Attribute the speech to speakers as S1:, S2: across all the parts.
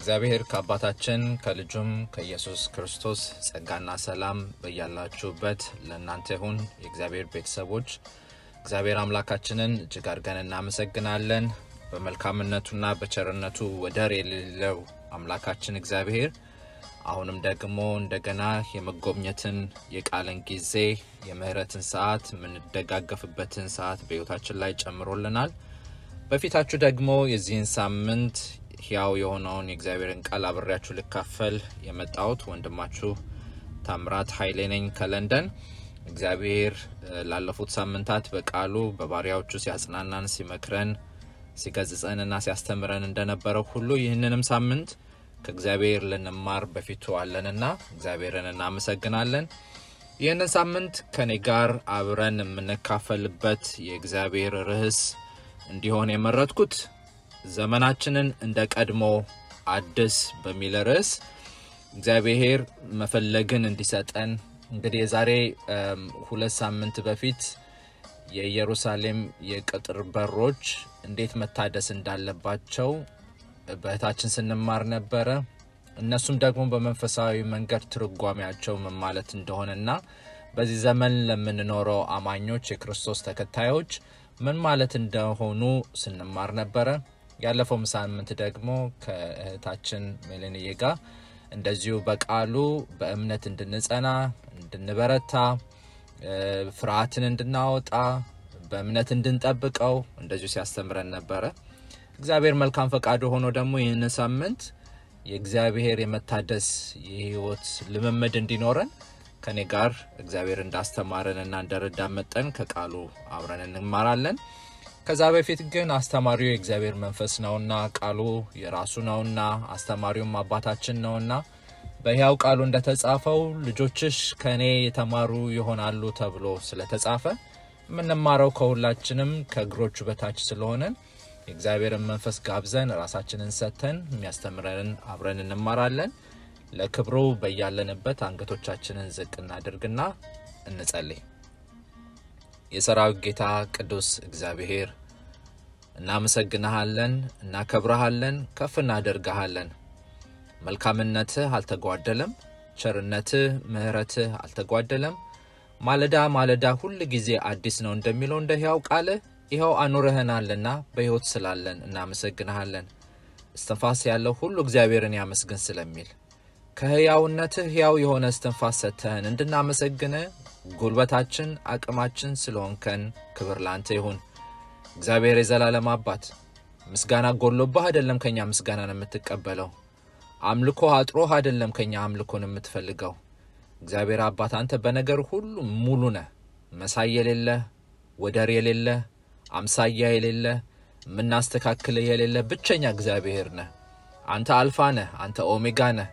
S1: ከእግዚአብሔር ከአባታችን ከልጁም ከኢየሱስ ክርስቶስ ጸጋና ሰላም በያላችሁበት ለእናንተ ይሁን። የእግዚአብሔር ቤተሰቦች እግዚአብሔር አምላካችንን እጅግ አድርገን እናመሰግናለን። በመልካምነቱና በቸርነቱ ወደር የሌለው አምላካችን እግዚአብሔር አሁንም ደግሞ እንደገና የመጎብኘትን የቃልን ጊዜ የምህረትን ሰዓት የምንደጋገፍበትን ሰዓት በሕይወታችን ላይ ጨምሮልናል። በፊታችሁ ደግሞ የዚህን ሳምንት ሕያው የሆነውን የእግዚአብሔርን ቃል አብሬያችሁ ልካፈል የመጣሁት ወንድማችሁ ታምራት ኃይሌ ነኝ ከለንደን። እግዚአብሔር ላለፉት ሳምንታት በቃሉ በባሪያዎቹ ሲያጽናናን፣ ሲመክረን፣ ሲገጽጸንና ሲያስተምረን እንደነበረው ሁሉ ይህንንም ሳምንት ከእግዚአብሔር ልንማር በፊቱ አለንና እግዚአብሔርን እናመሰግናለን። ይህንን ሳምንት ከኔ ጋር አብረን የምንካፈልበት የእግዚአብሔር ርዕስ እንዲሆን የመረጥኩት ዘመናችንን እንደ ቀድሞ አድስ በሚል ርዕስ እግዚአብሔር መፈለግን እንዲሰጠን እንግዲህ የዛሬ ሁለት ሳምንት በፊት የኢየሩሳሌም የቅጥር በሮች እንዴት መታደስ እንዳለባቸው በእህታችን ስንማር ነበረ። እነሱም ደግሞ በመንፈሳዊ መንገድ ትርጓሜያቸው ምን ማለት እንደሆነና በዚህ ዘመን ለምንኖረው አማኞች የክርስቶስ ተከታዮች ምን ማለት እንደሆኑ ስንማር ነበረ። ያለፈው ሳምንት ደግሞ ከእህታችን ሜሌንዬ ጋር እንደዚሁ በቃሉ በእምነት እንድንጸና እንድንበረታ፣ ፍርሃትን እንድናወጣ፣ በእምነት እንድንጠብቀው እንደዚሁ ሲያስተምረን ነበረ። እግዚአብሔር መልካም ፈቃዱ ሆኖ ደግሞ ይህን ሳምንት የእግዚአብሔር የመታደስ የህይወት ልምምድ እንዲኖረን ከኔ ጋር እግዚአብሔር እንዳስተማረን እና እንደረዳ መጠን ከቃሉ አብረን እንማራለን። ከዛ በፊት ግን አስተማሪው የእግዚአብሔር መንፈስ ነውና ቃሉ የራሱ ነውና አስተማሪውም አባታችን ነውና በሕያው ቃሉ እንደተጻፈው ልጆችሽ ከእኔ የተማሩ ይሆናሉ ተብሎ ስለተጻፈ የምንማረው ከሁላችንም ከእግሮቹ በታች ስለሆነን የእግዚአብሔርን መንፈስ ጋብዘን ራሳችንን ሰጥተን የሚያስተምረንን አብረን እንማራለን። ለክብሩ በያለንበት አንገቶቻችንን ዝቅ እናድርግና እንጸልይ። የሰራዊት ጌታ ቅዱስ እግዚአብሔር እናመሰግንሃለን፣ እናከብረሃለን፣ ከፍ እናደርግሃለን። መልካምነትህ አልተጓደለም፣ ቸርነትህ፣ ምሕረትህ አልተጓደለም። ማለዳ ማለዳ ሁል ጊዜ አዲስ ነው እንደሚለው እንደ ሕያው ቃልህ ይኸው አኑረህናልና በሕይወት ስላለን እናመሰግንሃለን። እስትንፋስ ያለው ሁሉ እግዚአብሔርን ያመስግን ስለሚል ከሕያውነትህ ሕያው የሆነ እስትንፋስ ሰጥተህን እንድናመሰግንህ ጉልበታችን አቅማችን ስለሆንከን ክብር ላንተ ይሁን። እግዚአብሔር የዘላለም አባት ምስጋና ጎሎባህ አይደለም ከኛ ምስጋናን የምትቀበለው፣ አምልኮ አጥሮህ አይደለም ከኛ አምልኮን የምትፈልገው። እግዚአብሔር አባት አንተ በነገር ሁሉ ሙሉ ነህ፣ መሳይ የሌለህ ወደር የሌለህ አምሳያ የሌለህ የምናስተካክልህ የሌለህ ብቸኛ እግዚአብሔር ነህ። አንተ አልፋ ነህ፣ አንተ ኦሜጋ ነህ።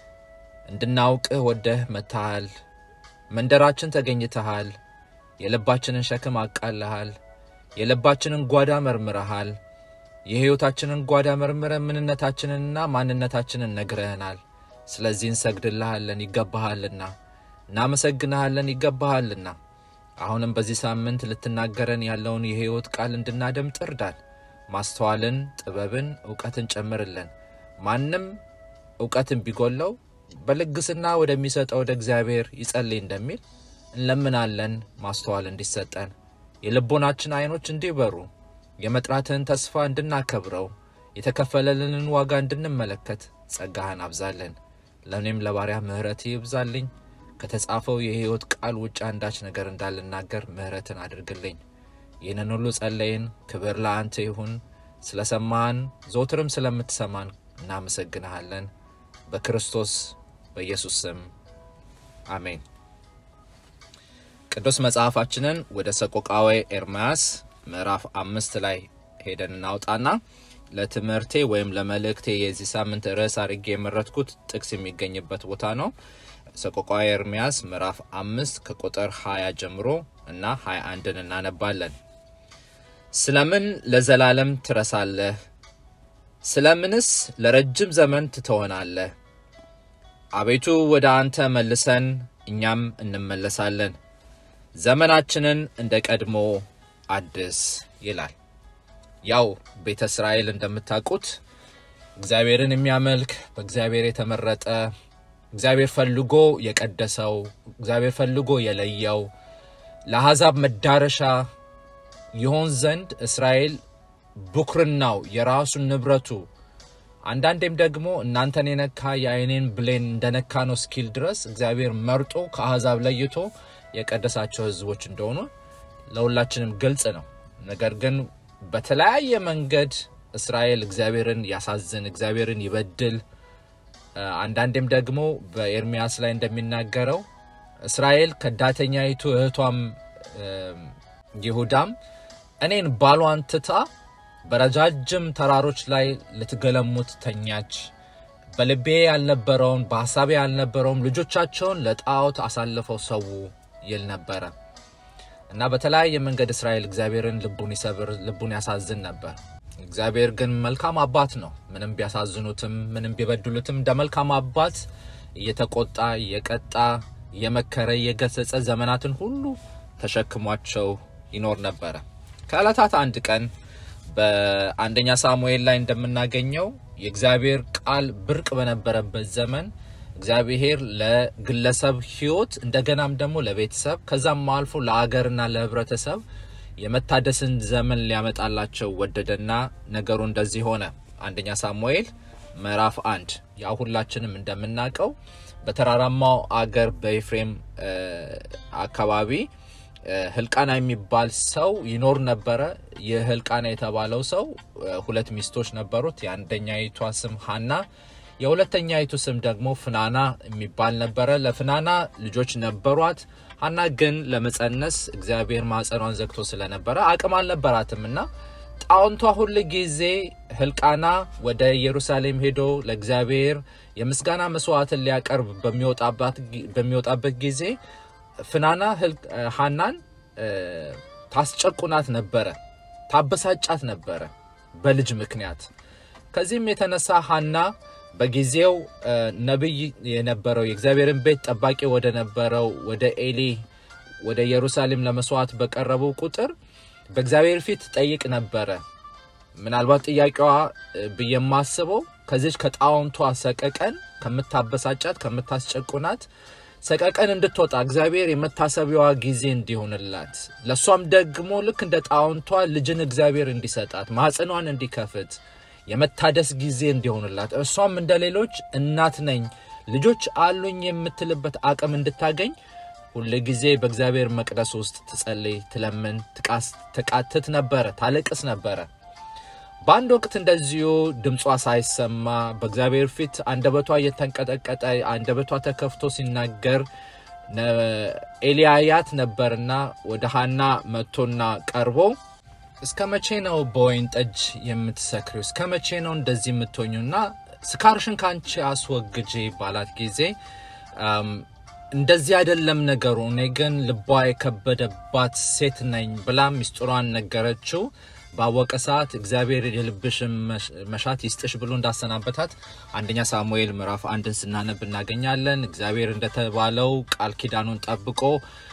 S1: እንድናውቅህ ወደህ መጥተሃል። መንደራችን ተገኝተሃል። የልባችንን ሸክም አቃልሃል። የልባችንን ጓዳ መርምረሃል። የሕይወታችንን ጓዳ መርምረ ምንነታችንንና ማንነታችንን ነግረህናል። ስለዚህ እንሰግድልሃለን፣ ይገባሃልና። እናመሰግንሃለን፣ ይገባሃልና። አሁንም በዚህ ሳምንት ልትናገረን ያለውን የሕይወት ቃል እንድናደምጥ እርዳን። ማስተዋልን፣ ጥበብን፣ እውቀትን ጨምርልን። ማንም እውቀትን ቢጎለው በልግስና ወደሚሰጠው ወደ እግዚአብሔር ይጸልይ እንደሚል እንለምናለን። ማስተዋል እንዲሰጠን የልቦናችን ዓይኖች እንዲበሩ የመጥራትህን ተስፋ እንድናከብረው የተከፈለልንን ዋጋ እንድንመለከት ጸጋህን አብዛለን። ለእኔም ለባሪያ ምሕረት ይብዛልኝ። ከተጻፈው የሕይወት ቃል ውጭ አንዳች ነገር እንዳልናገር ምሕረትን አድርግልኝ። ይህንን ሁሉ ጸለይን። ክብር ለአንተ ይሁን። ስለ ሰማን ዘውትርም ስለምትሰማን እናመሰግንሃለን። በክርስቶስ በኢየሱስ ስም አሜን። ቅዱስ መጽሐፋችንን ወደ ሰቆቃወ ኤርምያስ ምዕራፍ አምስት ላይ ሄደን እናውጣና ለትምህርቴ ወይም ለመልእክቴ የዚህ ሳምንት ርዕስ አድርጌ የመረጥኩት ጥቅስ የሚገኝበት ቦታ ነው። ሰቆቃወ ኤርምያስ ምዕራፍ አምስት ከቁጥር 20 ጀምሮ እና 21ን እናነባለን። ስለምን ለዘላለም ትረሳለህ? ስለምንስ ለረጅም ዘመን ትተወናለህ? አቤቱ ወደ አንተ መልሰን እኛም እንመለሳለን፣ ዘመናችንን እንደ ቀድሞ አድስ ይላል። ያው ቤተ እስራኤል እንደምታውቁት እግዚአብሔርን የሚያመልክ በእግዚአብሔር የተመረጠ እግዚአብሔር ፈልጎ የቀደሰው እግዚአብሔር ፈልጎ የለየው ለአሕዛብ መዳረሻ ይሆን ዘንድ እስራኤል ብኩርናው የራሱን ንብረቱ አንዳንዴም ደግሞ እናንተን የነካ የአይኔን ብሌን እንደነካ ነው እስኪል ድረስ እግዚአብሔር መርጦ ከአሕዛብ ለይቶ የቀደሳቸው ሕዝቦች እንደሆኑ ለሁላችንም ግልጽ ነው። ነገር ግን በተለያየ መንገድ እስራኤል እግዚአብሔርን ያሳዝን፣ እግዚአብሔርን ይበድል። አንዳንዴም ደግሞ በኤርሚያስ ላይ እንደሚናገረው እስራኤል ከዳተኛይቱ እህቷም ይሁዳም እኔን ባሏን ትታ በረጃጅም ተራሮች ላይ ልትገለሙት ተኛች። በልቤ ያልነበረውን በሀሳቤ ያልነበረውም ልጆቻቸውን ለጣዖት አሳልፈው ሰው ይል ነበረ እና በተለያየ መንገድ እስራኤል እግዚአብሔርን ልቡን ይሰብር፣ ልቡን ያሳዝን ነበር። እግዚአብሔር ግን መልካም አባት ነው። ምንም ቢያሳዝኑትም፣ ምንም ቢበድሉትም እንደ መልካም አባት እየተቆጣ እየቀጣ እየመከረ እየገሰጸ ዘመናትን ሁሉ ተሸክሟቸው ይኖር ነበረ። ከዕለታት አንድ ቀን በአንደኛ ሳሙኤል ላይ እንደምናገኘው የእግዚአብሔር ቃል ብርቅ በነበረበት ዘመን እግዚአብሔር ለግለሰብ ሕይወት እንደገናም ደግሞ ለቤተሰብ ከዛም አልፎ ለአገርና ለሕብረተሰብ የመታደስን ዘመን ሊያመጣላቸው ወደደና ነገሩ እንደዚህ ሆነ። አንደኛ ሳሙኤል ምዕራፍ አንድ ያው ሁላችንም እንደምናውቀው በተራራማው አገር በኤፍሬም አካባቢ ህልቃና የሚባል ሰው ይኖር ነበረ። ይህ ህልቃና የተባለው ሰው ሁለት ሚስቶች ነበሩት። የአንደኛይቷ ስም ሀና፣ የሁለተኛይቱ ስም ደግሞ ፍናና የሚባል ነበረ። ለፍናና ልጆች ነበሯት። ሀና ግን ለመጸነስ እግዚአብሔር ማጸኗን ዘግቶ ስለነበረ አቅም አልነበራትም እና ጣውንቷ ሁል ጊዜ ህልቃና ወደ ኢየሩሳሌም ሄዶ ለእግዚአብሔር የምስጋና መስዋዕትን ሊያቀርብ በሚወጣበት ጊዜ ፍናና ሀናን ታስጨቁናት ነበረ፣ ታበሳጫት ነበረ በልጅ ምክንያት። ከዚህም የተነሳ ሀና በጊዜው ነቢይ የነበረው የእግዚአብሔርን ቤት ጠባቂ ወደ ነበረው ወደ ኤሊ ወደ ኢየሩሳሌም ለመስዋዕት በቀረቡ ቁጥር በእግዚአብሔር ፊት ጠይቅ ነበረ። ምናልባት ጥያቄዋ ብዬ የማስበው ከዚች ከጣውንቷ ሰቀቀን ከምታበሳጫት ከምታስጨቁናት ሰቀቀን እንድትወጣ እግዚአብሔር የመታሰቢያዋ ጊዜ እንዲሆንላት ለእሷም ደግሞ ልክ እንደ ጣውንቷ ልጅን እግዚአብሔር እንዲሰጣት ማህፀኗን እንዲከፍት የመታደስ ጊዜ እንዲሆንላት እሷም እንደ ሌሎች እናት ነኝ ልጆች አሉኝ የምትልበት አቅም እንድታገኝ ሁል ጊዜ በእግዚአብሔር መቅደስ ውስጥ ትጸልይ፣ ትለምን፣ ትቃትት ነበረ፣ ታለቅስ ነበረ። በአንድ ወቅት እንደዚሁ ድምጿ ሳይሰማ በእግዚአብሔር ፊት አንደበቷ እየተንቀጠቀጠ አንደበቷ ተከፍቶ ሲናገር ኤልያያት ነበርና ወደ ሀና መጥቶና ቀርቦ እስከ መቼ ነው በወይን ጠጅ የምትሰክሪው? እስከ መቼ ነው እንደዚህ የምትሆኙና ስካርሽን ከአንቺ አስወግጂ ባላት ጊዜ እንደዚህ አይደለም ነገሩ፣ እኔ ግን ልቧ የከበደባት ሴት ነኝ ብላ ሚስጥሯን ነገረችው። ባወቀ ሰዓት እግዚአብሔር የልብሽን መሻት ይስጥሽ ብሎ እንዳሰናበታት አንደኛ ሳሙኤል ምዕራፍ አንድን ስናነብ እናገኛለን። እግዚአብሔር እንደተባለው ቃል ኪዳኑን ጠብቆ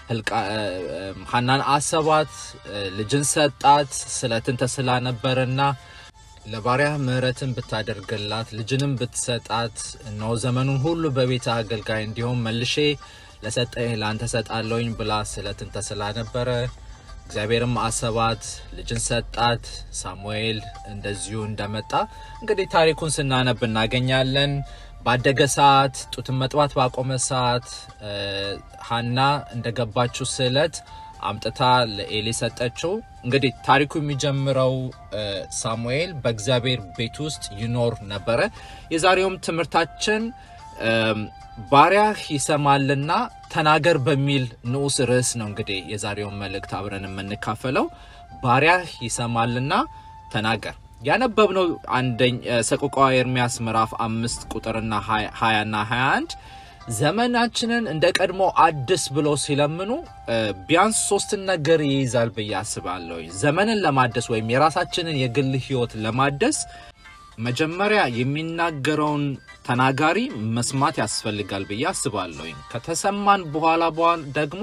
S1: ሀናን አሰባት፣ ልጅን ሰጣት። ስለትን ተስላ ነበርና ለባሪያ ምሕረትን ብታደርግላት ልጅንም ብትሰጣት እነሆ ዘመኑን ሁሉ በቤተ አገልጋይ እንዲሆን መልሼ ለሰጠኝ ለአንተ ሰጣለሁኝ ብላ ስለትን ተስላ ነበረ። እግዚአብሔርም አሰባት፣ ልጅን ሰጣት። ሳሙኤል እንደዚሁ እንደመጣ እንግዲህ ታሪኩን ስናነብ እናገኛለን። ባደገ ሰዓት ጡትን መጥባት ባቆመ ሰዓት ሀና እንደገባችው ስዕለት አምጥታ ለኤሊ ሰጠችው። እንግዲህ ታሪኩ የሚጀምረው ሳሙኤል በእግዚአብሔር ቤት ውስጥ ይኖር ነበረ። የዛሬውም ትምህርታችን ባሪያህ ይሰማልና ተናገር በሚል ንዑስ ርዕስ ነው። እንግዲህ የዛሬውን መልእክት አብረን የምንካፈለው ባሪያህ ይሰማልና ተናገር። ያነበብነው አንደኝ ሰቆቃወ ኤርምያስ ምዕራፍ አምስት ቁጥርና ሀያና ሀያ አንድ ዘመናችንን እንደ ቀድሞ አድስ ብለው ሲለምኑ ቢያንስ ሶስትን ነገር ይይዛል ብዬ አስባለሁ። ዘመንን ለማደስ ወይም የራሳችንን የግል ሕይወት ለማደስ መጀመሪያ የሚናገረውን ተናጋሪ መስማት ያስፈልጋል ብዬ አስባለሁ። ከተሰማን በኋላ ደግሞ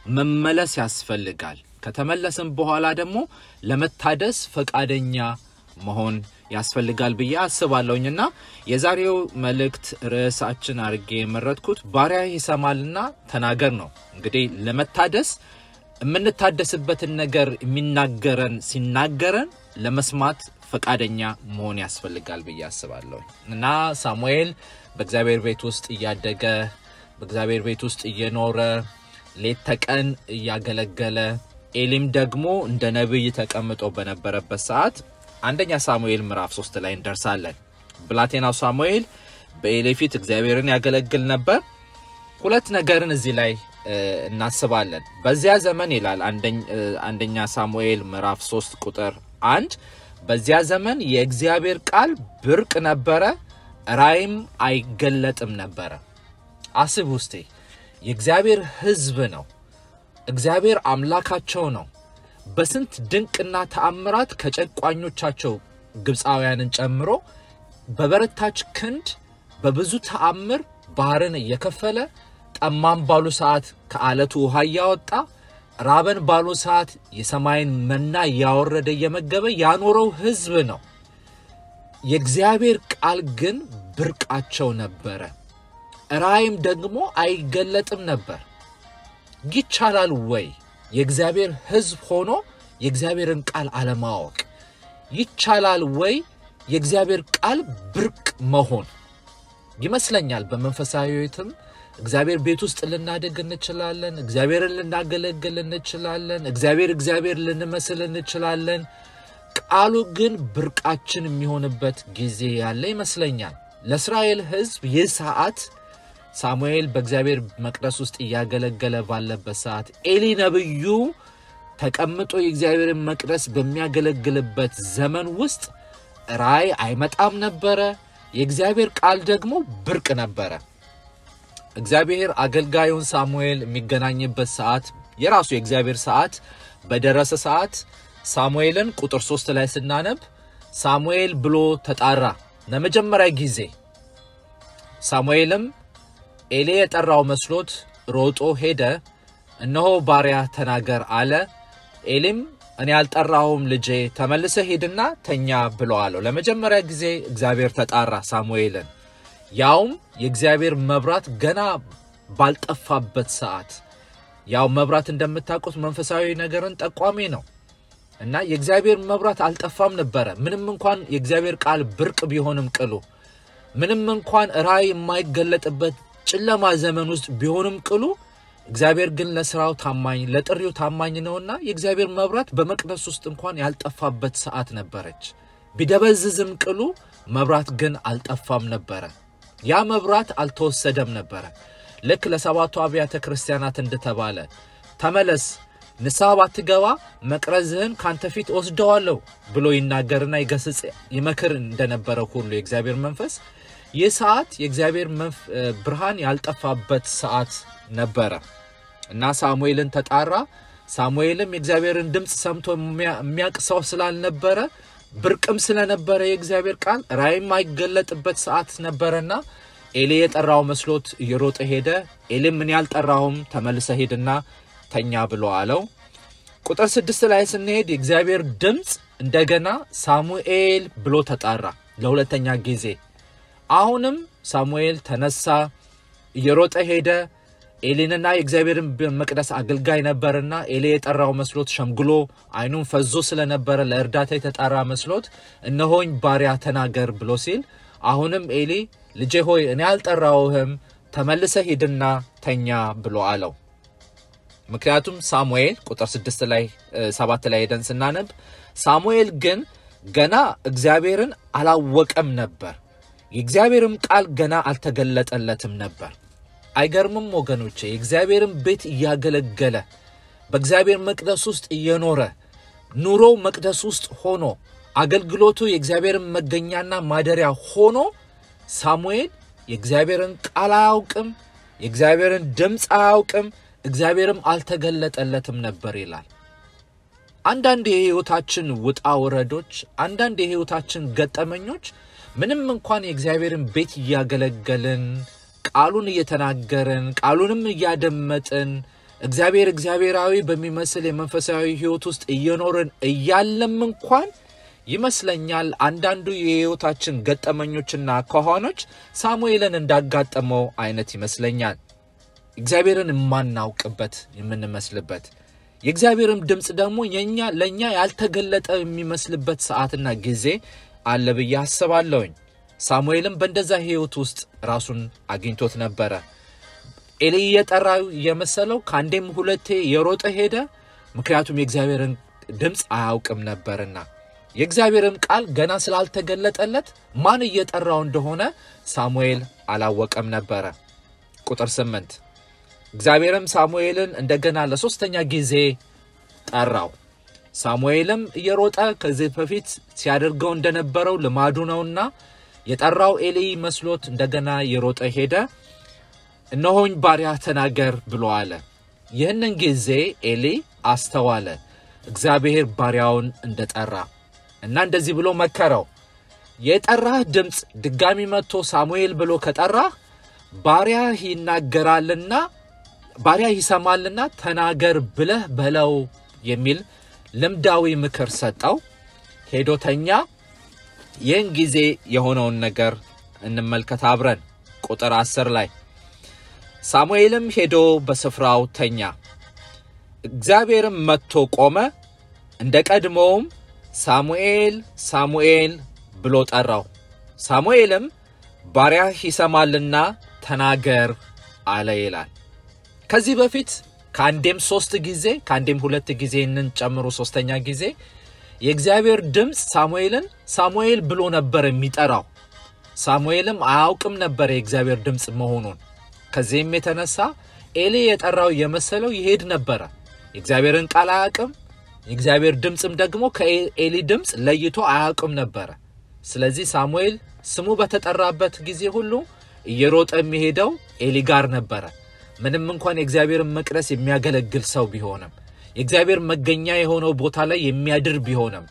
S1: መመለስ ያስፈልጋል። ከተመለስን በኋላ ደግሞ ለመታደስ ፈቃደኛ መሆን ያስፈልጋል ብዬ አስባለሁኝ እና የዛሬው መልእክት ርዕሳችን አድርጌ የመረጥኩት ባሪያ ይሰማልና ተናገር ነው። እንግዲህ ለመታደስ የምንታደስበትን ነገር የሚናገረን ሲናገረን ለመስማት ፈቃደኛ መሆን ያስፈልጋል ብዬ አስባለሁ እና ሳሙኤል በእግዚአብሔር ቤት ውስጥ እያደገ በእግዚአብሔር ቤት ውስጥ እየኖረ ሌት ተቀን እያገለገለ ኤሊም ደግሞ እንደ ነቢይ ተቀምጦ በነበረበት ሰዓት አንደኛ ሳሙኤል ምዕራፍ ሶስት ላይ እንደርሳለን። ብላቴናው ሳሙኤል በኤሊ ፊት እግዚአብሔርን ያገለግል ነበር። ሁለት ነገርን እዚህ ላይ እናስባለን። በዚያ ዘመን ይላል አንደኛ ሳሙኤል ምዕራፍ ሶስት ቁጥር አንድ በዚያ ዘመን የእግዚአብሔር ቃል ብርቅ ነበረ፣ ራእይም አይገለጥም ነበረ። አስብ ውስጤ የእግዚአብሔር ሕዝብ ነው። እግዚአብሔር አምላካቸው ነው። በስንት ድንቅና ተአምራት ከጨቋኞቻቸው ግብፃውያንን ጨምሮ በበረታች ክንድ በብዙ ተአምር ባህርን እየከፈለ ጠማም ባሉ ሰዓት ከአለቱ ውሃ እያወጣ ራበን ባሉ ሰዓት የሰማይን መና እያወረደ እየመገበ ያኖረው ሕዝብ ነው። የእግዚአብሔር ቃል ግን ብርቃቸው ነበረ። ራእይም ደግሞ አይገለጥም ነበር። ይቻላል ወይ የእግዚአብሔር ሕዝብ ሆኖ የእግዚአብሔርን ቃል አለማወቅ? ይቻላል ወይ የእግዚአብሔር ቃል ብርቅ መሆን? ይመስለኛል በመንፈሳዊ ሕይወትም እግዚአብሔር ቤት ውስጥ ልናደግ እንችላለን። እግዚአብሔርን ልናገለግል እንችላለን። እግዚአብሔር እግዚአብሔር ልንመስል እንችላለን። ቃሉ ግን ብርቃችን የሚሆንበት ጊዜ ያለ ይመስለኛል። ለእስራኤል ሕዝብ ይህ ሰዓት ሳሙኤል በእግዚአብሔር መቅደስ ውስጥ እያገለገለ ባለበት ሰዓት ኤሊ ነብዩ ተቀምጦ የእግዚአብሔርን መቅደስ በሚያገለግልበት ዘመን ውስጥ ራእይ አይመጣም ነበረ። የእግዚአብሔር ቃል ደግሞ ብርቅ ነበረ። እግዚአብሔር አገልጋዩን ሳሙኤል የሚገናኝበት ሰዓት የራሱ የእግዚአብሔር ሰዓት በደረሰ ሰዓት ሳሙኤልን ቁጥር ሶስት ላይ ስናነብ ሳሙኤል ብሎ ተጣራ ለመጀመሪያ ጊዜ። ሳሙኤልም ኤሊ የጠራው መስሎት ሮጦ ሄደ። እነሆ ባሪያ ተናገር አለ። ኤሊም እኔ ያልጠራሁም ልጄ ተመልሰ ሄድና ተኛ ብሎ አለው። ለመጀመሪያ ጊዜ እግዚአብሔር ተጣራ ሳሙኤልን ያውም የእግዚአብሔር መብራት ገና ባልጠፋበት ሰዓት። ያው መብራት እንደምታውቁት መንፈሳዊ ነገርን ጠቋሚ ነው እና የእግዚአብሔር መብራት አልጠፋም ነበረ። ምንም እንኳን የእግዚአብሔር ቃል ብርቅ ቢሆንም ቅሉ ምንም እንኳን ራእይ የማይገለጥበት ጨለማ ዘመን ውስጥ ቢሆንም ቅሉ እግዚአብሔር ግን ለስራው ታማኝ ለጥሪው ታማኝ ነውና የእግዚአብሔር መብራት በመቅደስ ውስጥ እንኳን ያልጠፋበት ሰዓት ነበረች። ቢደበዝዝም ቅሉ መብራት ግን አልጠፋም ነበረ። ያ መብራት አልተወሰደም ነበረ። ልክ ለሰባቱ አብያተ ክርስቲያናት እንደተባለ ተመለስ፣ ንስሐ ባትገባ መቅረዝህን ካንተ ፊት ወስደዋለሁ ብሎ ይናገርና ይገስጽ ይመክር እንደነበረ ሁሉ የእግዚአብሔር መንፈስ ይህ ሰዓት የእግዚአብሔር ብርሃን ያልጠፋበት ሰዓት ነበረ እና ሳሙኤልን ተጣራ። ሳሙኤልም የእግዚአብሔርን ድምፅ ሰምቶ የሚያውቅ ሰው ስላልነበረ ብርቅም ስለነበረ የእግዚአብሔር ቃል ራእይም አይገለጥበት ሰዓት ነበረና ኤሊ የጠራው መስሎት እየሮጠ ሄደ። ኤሊም ምን ያልጠራሁም ተመልሰ ሄድና ተኛ ብሎ አለው። ቁጥር ስድስት ላይ ስንሄድ የእግዚአብሔር ድምፅ እንደገና ሳሙኤል ብሎ ተጣራ ለሁለተኛ ጊዜ። አሁንም ሳሙኤል ተነሳ፣ እየሮጠ ሄደ። ኤሊንና የእግዚአብሔርን መቅደስ አገልጋይ ነበርና ኤሊ የጠራው መስሎት ሸምግሎ ዓይኑን ፈዞ ስለነበረ ለእርዳታ የተጣራ መስሎት እነሆኝ ባሪያ ተናገር ብሎ ሲል አሁንም ኤሊ ልጄ ሆይ እኔ አልጠራውህም ተመልሰ ሂድና ተኛ ብሎ አለው። ምክንያቱም ሳሙኤል ቁጥር ስድስት ላይ ሰባት ላይ ሄደን ስናነብ ሳሙኤል ግን ገና እግዚአብሔርን አላወቀም ነበር፣ የእግዚአብሔርም ቃል ገና አልተገለጠለትም ነበር። አይገርምም ወገኖቼ? የእግዚአብሔርን ቤት እያገለገለ በእግዚአብሔር መቅደስ ውስጥ እየኖረ ኑሮው መቅደስ ውስጥ ሆኖ አገልግሎቱ የእግዚአብሔርን መገኛና ማደሪያ ሆኖ ሳሙኤል የእግዚአብሔርን ቃል አያውቅም፣ የእግዚአብሔርን ድምፅ አያውቅም፣ እግዚአብሔርም አልተገለጠለትም ነበር ይላል። አንዳንድ የሕይወታችን ውጣ ውረዶች፣ አንዳንድ የሕይወታችን ገጠመኞች ምንም እንኳን የእግዚአብሔርን ቤት እያገለገልን ቃሉን እየተናገርን ቃሉንም እያደመጥን እግዚአብሔር እግዚአብሔራዊ በሚመስል የመንፈሳዊ ሕይወት ውስጥ እየኖርን እያለም እንኳን ይመስለኛል አንዳንዱ የሕይወታችን ገጠመኞችና ከሆኖች ሳሙኤልን እንዳጋጠመው አይነት ይመስለኛል። እግዚአብሔርን የማናውቅበት የምንመስልበት የእግዚአብሔርም ድምፅ ደግሞ የኛ ለእኛ ያልተገለጠ የሚመስልበት ሰዓትና ጊዜ አለ ብዬ አስባለሁኝ። ሳሙኤልም በእንደዛ ሕይወት ውስጥ ራሱን አግኝቶት ነበረ። ኤሊ እየጠራው የመሰለው ከአንዴም ሁለቴ የሮጠ ሄደ። ምክንያቱም የእግዚአብሔርን ድምፅ አያውቅም ነበርና የእግዚአብሔርም ቃል ገና ስላልተገለጠለት ማን እየጠራው እንደሆነ ሳሙኤል አላወቀም ነበረ። ቁጥር ስምንት እግዚአብሔርም ሳሙኤልን እንደገና ለሶስተኛ ጊዜ ጠራው። ሳሙኤልም እየሮጠ ከዚህ በፊት ሲያደርገው እንደነበረው ልማዱ ነውና የጠራው ኤሊ መስሎት እንደገና የሮጠ ሄደ። እነሆኝ ባሪያ ተናገር ብሎ አለ። ይህንን ጊዜ ኤሊ አስተዋለ እግዚአብሔር ባሪያውን እንደጠራ እና እንደዚህ ብሎ መከረው። የጠራህ ድምፅ ድጋሚ መጥቶ ሳሙኤል ብሎ ከጠራህ ባሪያህ ይናገራልና ባሪያ ይሰማልና ተናገር ብለህ በለው የሚል ልምዳዊ ምክር ሰጠው። ሄዶ ተኛ። ይህን ጊዜ የሆነውን ነገር እንመልከት አብረን። ቁጥር አስር ላይ ሳሙኤልም ሄዶ በስፍራው ተኛ። እግዚአብሔርም መጥቶ ቆመ፣ እንደ ቀድሞውም ሳሙኤል ሳሙኤል ብሎ ጠራው። ሳሙኤልም ባሪያህ ይሰማልና ተናገር አለ ይላል። ከዚህ በፊት ከአንዴም ሶስት ጊዜ ከአንዴም ሁለት ጊዜ ንን ጨምሮ ሶስተኛ ጊዜ የእግዚአብሔር ድምፅ ሳሙኤልን ሳሙኤል ብሎ ነበር የሚጠራው። ሳሙኤልም አያውቅም ነበር የእግዚአብሔር ድምፅ መሆኑን። ከዚህም የተነሳ ኤሊ የጠራው የመሰለው ይሄድ ነበረ። የእግዚአብሔርን ቃል አያውቅም። የእግዚአብሔር ድምፅም ደግሞ ከኤሊ ድምፅ ለይቶ አያውቅም ነበረ። ስለዚህ ሳሙኤል ስሙ በተጠራበት ጊዜ ሁሉ እየሮጠ የሚሄደው ኤሊ ጋር ነበረ። ምንም እንኳን የእግዚአብሔርን መቅደስ የሚያገለግል ሰው ቢሆንም የእግዚአብሔር መገኛ የሆነው ቦታ ላይ የሚያድር ቢሆንም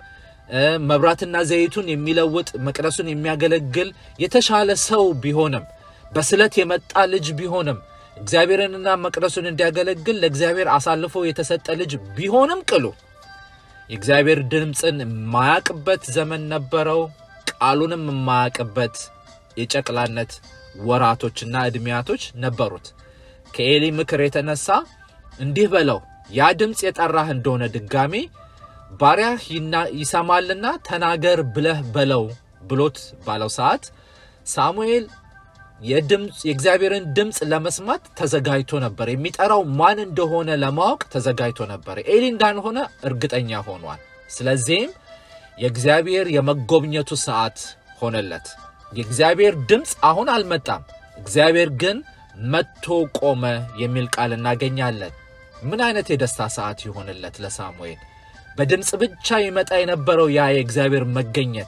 S1: መብራትና ዘይቱን የሚለውጥ መቅደሱን የሚያገለግል የተሻለ ሰው ቢሆንም በስለት የመጣ ልጅ ቢሆንም እግዚአብሔርንና መቅደሱን እንዲያገለግል ለእግዚአብሔር አሳልፎ የተሰጠ ልጅ ቢሆንም ቅሉ የእግዚአብሔር ድምፅን የማያቅበት ዘመን ነበረው። ቃሉንም የማያቅበት የጨቅላነት ወራቶችና ዕድሜያቶች ነበሩት። ከኤሊ ምክር የተነሳ እንዲህ በለው ያ ድምፅ የጠራህ እንደሆነ ድጋሚ ባሪያህ ይሰማልና ተናገር ብለህ በለው ብሎት ባለው ሰዓት ሳሙኤል የድምፅ የእግዚአብሔርን ድምፅ ለመስማት ተዘጋጅቶ ነበር። የሚጠራው ማን እንደሆነ ለማወቅ ተዘጋጅቶ ነበር። ኤሊ እንዳልሆነ እርግጠኛ ሆኗል። ስለዚህም የእግዚአብሔር የመጎብኘቱ ሰዓት ሆነለት። የእግዚአብሔር ድምፅ አሁን አልመጣም። እግዚአብሔር ግን መጥቶ ቆመ የሚል ቃል እናገኛለን። ምን አይነት የደስታ ሰዓት ይሆንለት ለሳሙኤል! በድምፅ ብቻ ይመጣ የነበረው ያ የእግዚአብሔር መገኘት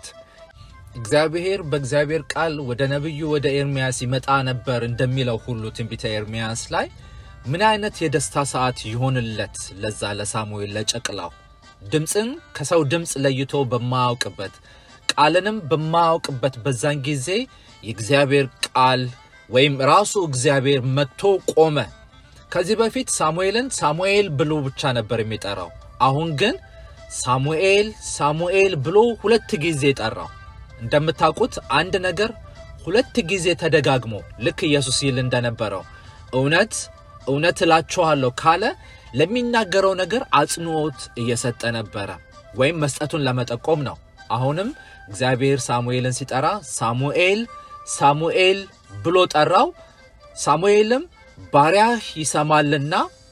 S1: እግዚአብሔር በእግዚአብሔር ቃል ወደ ነቢዩ ወደ ኤርሚያስ ይመጣ ነበር እንደሚለው ሁሉ ትንቢተ ኤርሚያስ ላይ ምን አይነት የደስታ ሰዓት ይሆንለት ለዛ ለሳሙኤል ለጨቅላው ድምፅን ከሰው ድምፅ ለይቶ በማያውቅበት ቃልንም በማያውቅበት በዛን ጊዜ የእግዚአብሔር ቃል ወይም ራሱ እግዚአብሔር መጥቶ ቆመ። ከዚህ በፊት ሳሙኤልን ሳሙኤል ብሎ ብቻ ነበር የሚጠራው። አሁን ግን ሳሙኤል ሳሙኤል ብሎ ሁለት ጊዜ ጠራው። እንደምታውቁት አንድ ነገር ሁለት ጊዜ ተደጋግሞ ልክ ኢየሱስ ይል እንደነበረው እውነት እውነት እላችኋለሁ ካለ ለሚናገረው ነገር አጽንዖት እየሰጠ ነበረ፣ ወይም መስጠቱን ለመጠቆም ነው። አሁንም እግዚአብሔር ሳሙኤልን ሲጠራ ሳሙኤል ሳሙኤል ብሎ ጠራው። ሳሙኤልም ባሪያህ ይሰማልና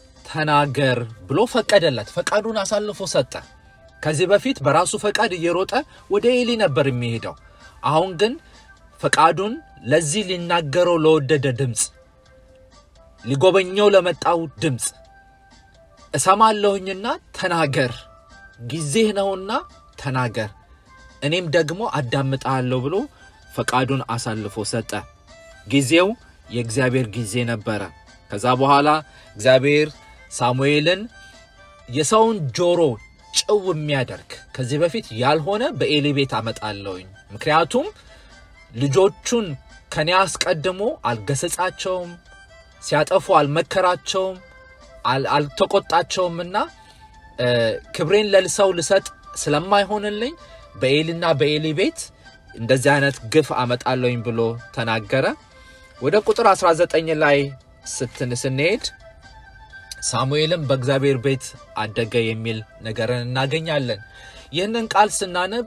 S1: ተናገር ብሎ ፈቀደለት። ፈቃዱን አሳልፎ ሰጠ። ከዚህ በፊት በራሱ ፈቃድ እየሮጠ ወደ ኤሊ ነበር የሚሄደው። አሁን ግን ፈቃዱን ለዚህ ሊናገረው ለወደደ ድምፅ፣ ሊጎበኘው ለመጣው ድምፅ እሰማለሁኝና ተናገር፣ ጊዜህ ነውና ተናገር፣ እኔም ደግሞ አዳምጣለሁ ብሎ ፈቃዱን አሳልፎ ሰጠ። ጊዜው የእግዚአብሔር ጊዜ ነበረ። ከዛ በኋላ እግዚአብሔር ሳሙኤልን የሰውን ጆሮ ጭው የሚያደርግ ከዚህ በፊት ያልሆነ በኤሊ ቤት አመጣለሁኝ። ምክንያቱም ልጆቹን ከኔ አስቀድሞ አልገሰጻቸውም፣ ሲያጠፉ አልመከራቸውም፣ አልተቆጣቸውምና ክብሬን ለሰው ልሰጥ ስለማይሆንልኝ በኤሊና በኤሊ ቤት እንደዚህ አይነት ግፍ አመጣለሁኝ ብሎ ተናገረ። ወደ ቁጥር 19 ላይ ስትን ስንሄድ ሳሙኤልም በእግዚአብሔር ቤት አደገ የሚል ነገርን እናገኛለን። ይህንን ቃል ስናነብ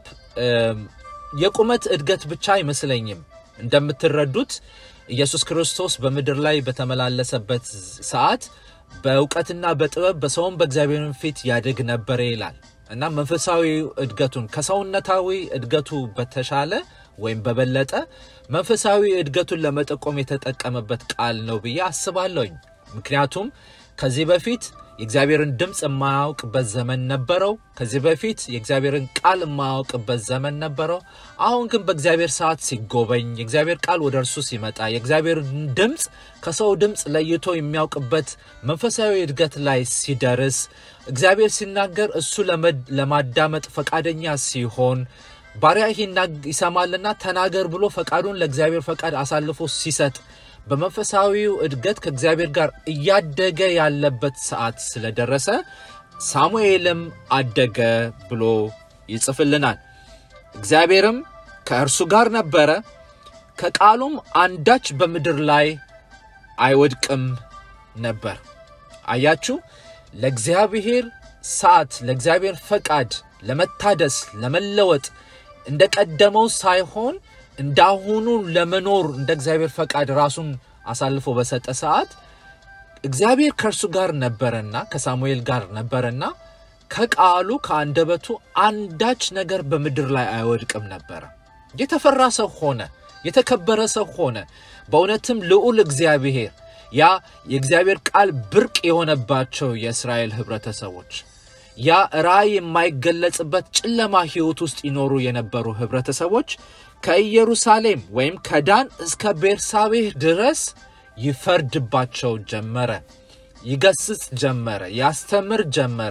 S1: የቁመት እድገት ብቻ አይመስለኝም። እንደምትረዱት ኢየሱስ ክርስቶስ በምድር ላይ በተመላለሰበት ሰዓት በእውቀትና በጥበብ በሰውም በእግዚአብሔርን ፊት ያድግ ነበረ ይላል እና መንፈሳዊ እድገቱን ከሰውነታዊ እድገቱ በተሻለ ወይም በበለጠ መንፈሳዊ እድገቱን ለመጠቆም የተጠቀመበት ቃል ነው ብዬ አስባለሁኝ። ምክንያቱም ከዚህ በፊት የእግዚአብሔርን ድምፅ የማያውቅበት ዘመን ነበረው። ከዚህ በፊት የእግዚአብሔርን ቃል የማያውቅበት ዘመን ነበረው። አሁን ግን በእግዚአብሔር ሰዓት ሲጎበኝ፣ የእግዚአብሔር ቃል ወደ እርሱ ሲመጣ፣ የእግዚአብሔርን ድምፅ ከሰው ድምፅ ለይቶ የሚያውቅበት መንፈሳዊ እድገት ላይ ሲደርስ፣ እግዚአብሔር ሲናገር እሱ ለማዳመጥ ፈቃደኛ ሲሆን ባሪያ ይሰማልና ተናገር ብሎ ፈቃዱን ለእግዚአብሔር ፈቃድ አሳልፎ ሲሰጥ በመንፈሳዊው እድገት ከእግዚአብሔር ጋር እያደገ ያለበት ሰዓት ስለደረሰ ሳሙኤልም አደገ ብሎ ይጽፍልናል። እግዚአብሔርም ከእርሱ ጋር ነበረ፣ ከቃሉም አንዳች በምድር ላይ አይወድቅም ነበር። አያችሁ፣ ለእግዚአብሔር ሰዓት፣ ለእግዚአብሔር ፈቃድ ለመታደስ ለመለወጥ እንደ ቀደመው ሳይሆን እንዳሁኑ ለመኖር እንደ እግዚአብሔር ፈቃድ ራሱን አሳልፎ በሰጠ ሰዓት እግዚአብሔር ከእርሱ ጋር ነበረና ከሳሙኤል ጋር ነበረና ከቃሉ ከአንደበቱ አንዳች ነገር በምድር ላይ አይወድቅም ነበረ። የተፈራ ሰው ሆነ፣ የተከበረ ሰው ሆነ። በእውነትም ልዑል እግዚአብሔር ያ የእግዚአብሔር ቃል ብርቅ የሆነባቸው የእስራኤል ህብረተሰቦች ያ ራእይ የማይገለጽበት ጨለማ ህይወት ውስጥ ይኖሩ የነበሩ ህብረተሰቦች ከኢየሩሳሌም ወይም ከዳን እስከ ቤርሳቤህ ድረስ ይፈርድባቸው ጀመረ፣ ይገስጽ ጀመረ፣ ያስተምር ጀመረ።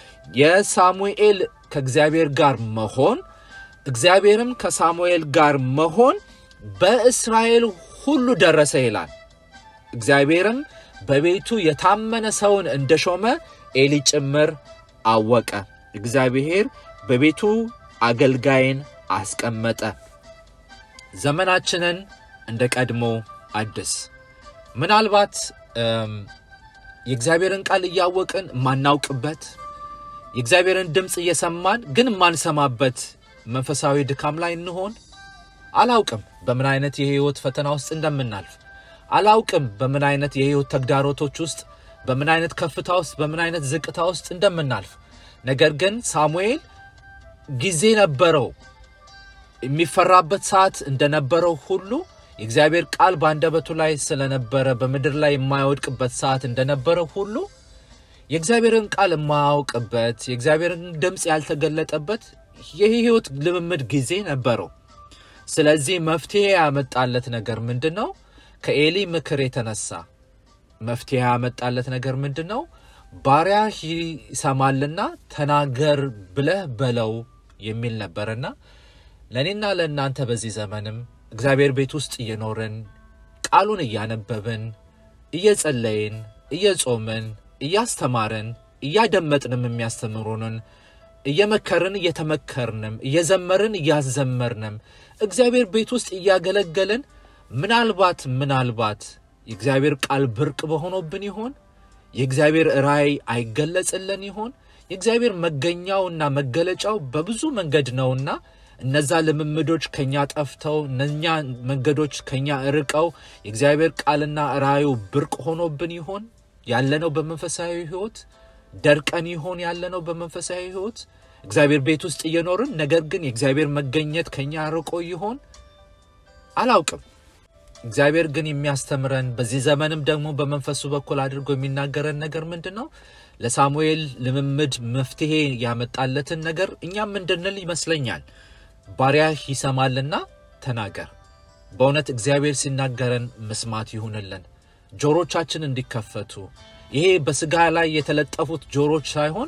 S1: የሳሙኤል ከእግዚአብሔር ጋር መሆን እግዚአብሔርም ከሳሙኤል ጋር መሆን በእስራኤል ሁሉ ደረሰ ይላል። እግዚአብሔርም በቤቱ የታመነ ሰውን እንደሾመ ኤሊ ጭምር አወቀ። እግዚአብሔር በቤቱ አገልጋይን አስቀመጠ። ዘመናችንን እንደ ቀድሞ አድስ። ምናልባት የእግዚአብሔርን ቃል እያወቅን ማናውቅበት፣ የእግዚአብሔርን ድምፅ እየሰማን ግን ማንሰማበት መንፈሳዊ ድካም ላይ እንሆን። አላውቅም በምን አይነት የህይወት ፈተና ውስጥ እንደምናልፍ አላውቅም በምን አይነት የህይወት ተግዳሮቶች ውስጥ በምን አይነት ከፍታ ውስጥ በምን አይነት ዝቅታ ውስጥ እንደምናልፍ። ነገር ግን ሳሙኤል ጊዜ ነበረው። የሚፈራበት ሰዓት እንደነበረው ሁሉ የእግዚአብሔር ቃል በአንደበቱ ላይ ስለነበረ በምድር ላይ የማይወድቅበት ሰዓት እንደነበረው ሁሉ የእግዚአብሔርን ቃል የማያውቅበት የእግዚአብሔርን ድምፅ ያልተገለጠበት የህይወት ልምምድ ጊዜ ነበረው። ስለዚህ መፍትሄ ያመጣለት ነገር ምንድን ነው? ከኤሊ ምክር የተነሳ መፍትሄ ያመጣለት ነገር ምንድን ነው? ባሪያ ይሰማልና ተናገር ብለህ በለው የሚል ነበርና ለእኔና ለእናንተ በዚህ ዘመንም እግዚአብሔር ቤት ውስጥ እየኖርን ቃሉን እያነበብን እየጸለይን እየጾምን እያስተማርን እያደመጥንም የሚያስተምሩንን እየመከርን እየተመከርንም እየዘመርን እያዘመርንም እግዚአብሔር ቤት ውስጥ እያገለገልን ምናልባት ምናልባት የእግዚአብሔር ቃል ብርቅ በሆኖብን ይሆን? የእግዚአብሔር ራእይ አይገለጽልን ይሆን? የእግዚአብሔር መገኛውና መገለጫው በብዙ መንገድ ነውና እነዛ ልምምዶች ከኛ ጠፍተው እነኛ መንገዶች ከኛ ርቀው የእግዚአብሔር ቃልና ራእዩ ብርቅ ሆኖብን ይሆን? ያለነው በመንፈሳዊ ሕይወት ደርቀን ይሆን? ያለነው በመንፈሳዊ ሕይወት እግዚአብሔር ቤት ውስጥ እየኖርን ነገር ግን የእግዚአብሔር መገኘት ከኛ ርቆ ይሆን? አላውቅም። እግዚአብሔር ግን የሚያስተምረን በዚህ ዘመንም ደግሞ በመንፈሱ በኩል አድርጎ የሚናገረን ነገር ምንድን ነው? ለሳሙኤል ልምምድ መፍትሄ ያመጣለትን ነገር እኛም እንድንል ይመስለኛል። ባሪያህ ይሰማልና ተናገር። በእውነት እግዚአብሔር ሲናገረን መስማት ይሁንልን፣ ጆሮቻችን እንዲከፈቱ። ይሄ በስጋ ላይ የተለጠፉት ጆሮች ሳይሆን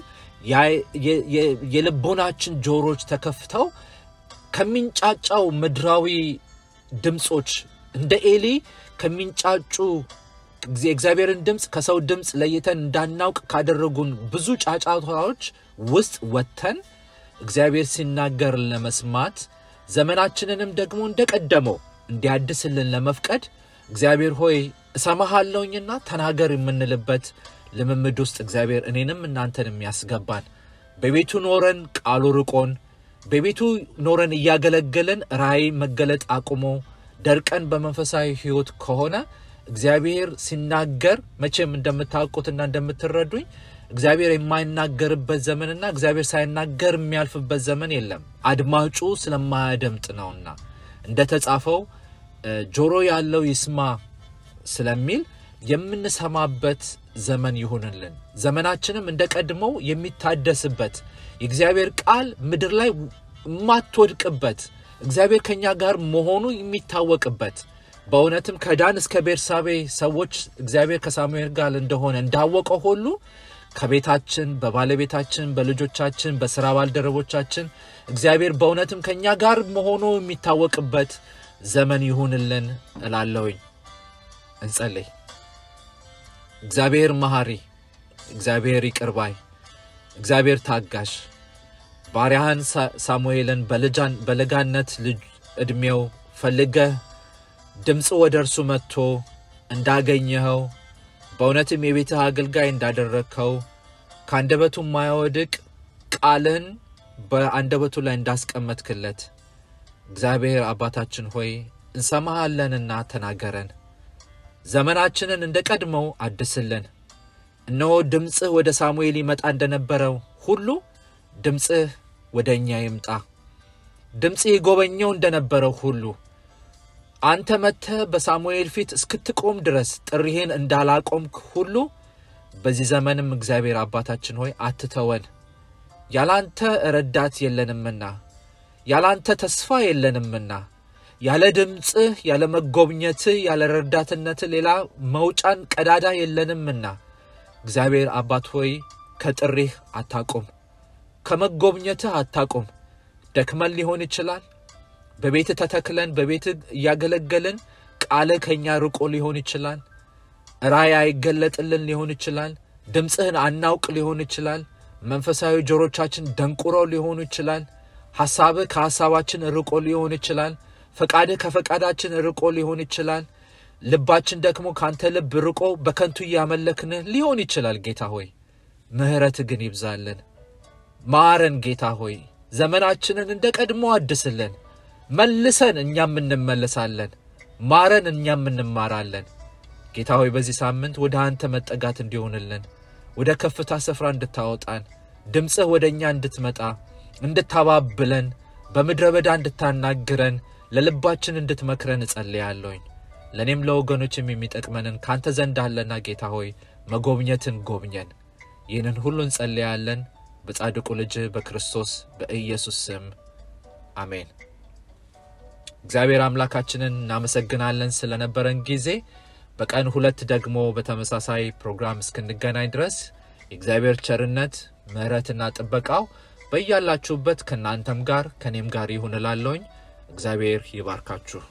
S1: የልቦናችን ጆሮች ተከፍተው ከሚንጫጫው ምድራዊ ድምፆች እንደ ኤሊ ከሚንጫጩ የእግዚአብሔርን ድምፅ ከሰው ድምፅ ለይተን እንዳናውቅ ካደረጉን ብዙ ጫጫታዎች ውስጥ ወጥተን እግዚአብሔር ሲናገር ለመስማት ዘመናችንንም ደግሞ እንደቀደመው እንዲያድስልን ለመፍቀድ እግዚአብሔር ሆይ እሰማሃለሁኝና ተናገር የምንልበት ልምምድ ውስጥ እግዚአብሔር እኔንም እናንተን የሚያስገባን በቤቱ ኖረን ቃሉ ርቆን በቤቱ ኖረን እያገለገለን ራእይ መገለጥ አቁሞ ደርቀን በመንፈሳዊ ሕይወት ከሆነ እግዚአብሔር ሲናገር መቼም እንደምታውቁትና እንደምትረዱኝ እግዚአብሔር የማይናገርበት ዘመንና እግዚአብሔር ሳይናገር የሚያልፍበት ዘመን የለም። አድማጩ ስለማያደምጥ ነውና እንደተጻፈው ጆሮ ያለው ይስማ ስለሚል የምንሰማበት ዘመን ይሁንልን። ዘመናችንም እንደ ቀድሞው የሚታደስበት የእግዚአብሔር ቃል ምድር ላይ የማትወድቅበት እግዚአብሔር ከእኛ ጋር መሆኑ የሚታወቅበት በእውነትም ከዳን እስከ ቤርሳቤ ሰዎች እግዚአብሔር ከሳሙኤል ጋር እንደሆነ እንዳወቀው ሁሉ ከቤታችን፣ በባለቤታችን፣ በልጆቻችን፣ በስራ ባልደረቦቻችን እግዚአብሔር በእውነትም ከእኛ ጋር መሆኑ የሚታወቅበት ዘመን ይሁንልን እላለሁኝ። እንጸልይ። እግዚአብሔር መሐሪ፣ እግዚአብሔር ይቅርባይ፣ እግዚአብሔር ታጋሽ ባሪያህን ሳሙኤልን በለጋነት ልጅ ዕድሜው ፈልገህ ድምፅ ወደ እርሱ መጥቶ እንዳገኘኸው በእውነትም የቤትህ አገልጋይ እንዳደረግከው ከአንደበቱ የማያወድቅ ቃልን በአንደበቱ ላይ እንዳስቀመጥክለት እግዚአብሔር አባታችን ሆይ እንሰማሃለንና ተናገረን። ዘመናችንን እንደ ቀድመው አድስልን። እነሆ ድምፅህ ወደ ሳሙኤል ይመጣ እንደነበረው ሁሉ ድምፅህ ወደ እኛ ይምጣ። ድምፅህ ይጎበኘው እንደነበረው ሁሉ አንተ መጥተህ በሳሙኤል ፊት እስክትቆም ድረስ ጥሪህን እንዳላቆምክ ሁሉ በዚህ ዘመንም እግዚአብሔር አባታችን ሆይ አትተወን። ያላንተ ረዳት የለንምና፣ ያላንተ ተስፋ የለንምና፣ ያለ ድምፅህ፣ ያለ መጎብኘትህ፣ ያለ ረዳትነትህ ሌላ መውጫን ቀዳዳ የለንምና እግዚአብሔር አባት ሆይ ከጥሪህ አታቁም፣ ከመጎብኘትህ አታቁም። ደክመን ሊሆን ይችላል በቤት ተተክለን በቤት እያገለገልን ቃልህ ከእኛ ርቆ ሊሆን ይችላል። ራእይ አይገለጥልን ሊሆን ይችላል። ድምፅህን አናውቅ ሊሆን ይችላል። መንፈሳዊ ጆሮቻችን ደንቁረው ሊሆኑ ይችላል። ሐሳብህ ከሐሳባችን ርቆ ሊሆን ይችላል። ፈቃድህ ከፈቃዳችን ርቆ ሊሆን ይችላል። ልባችን ደግሞ ከአንተ ልብ ርቆ በከንቱ እያመለክንህ ሊሆን ይችላል። ጌታ ሆይ ምሕረትህ ግን ይብዛልን። ማረን ጌታ ሆይ ዘመናችንን እንደ ቀድሞ አድስልን። መልሰን እኛም እንመለሳለን። ማረን እኛም እንማራለን። ጌታ ሆይ በዚህ ሳምንት ወደ አንተ መጠጋት እንዲሆንልን ወደ ከፍታ ስፍራ እንድታወጣን ድምፅህ ወደ እኛ እንድትመጣ እንድታባብለን በምድረ በዳ እንድታናግረን ለልባችን እንድትመክረን እጸልያለሁኝ። ለእኔም ለወገኖችም የሚጠቅመንን ካንተ ዘንድ አለና ጌታ ሆይ መጎብኘትን ጎብኘን። ይህንን ሁሉ እንጸልያለን በጻድቁ ልጅ በክርስቶስ በኢየሱስ ስም አሜን። እግዚአብሔር አምላካችንን እናመሰግናለን ስለነበረን ጊዜ። በቀን ሁለት ደግሞ በተመሳሳይ ፕሮግራም እስክንገናኝ ድረስ የእግዚአብሔር ቸርነት ምሕረትና ጥበቃው በያላችሁበት ከእናንተም ጋር ከእኔም ጋር ይሁን እላለሁኝ። እግዚአብሔር ይባርካችሁ።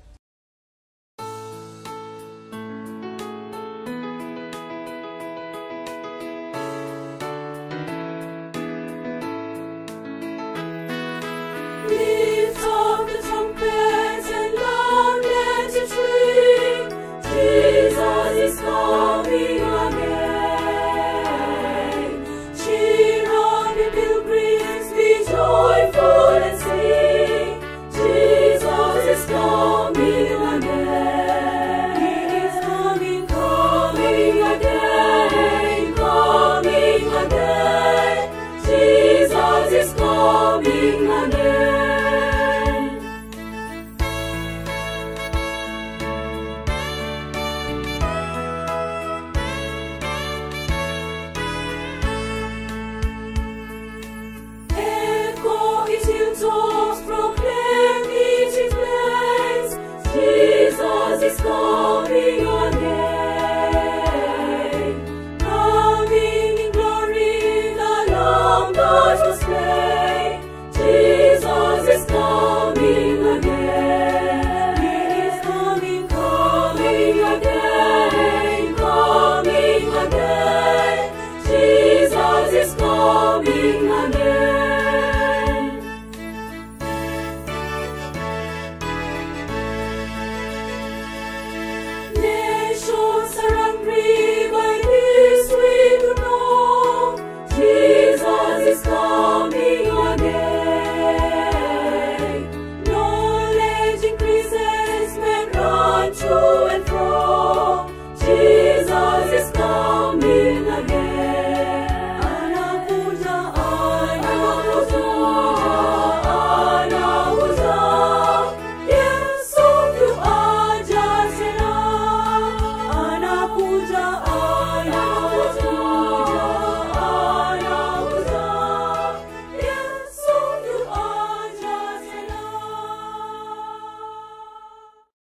S2: Lift up the trumpets and loud let it ring. Jesus is coming again. Cheer on the pilgrims, be joyful and sing. Jesus is coming again. He is coming, coming again, coming again. Jesus is coming again.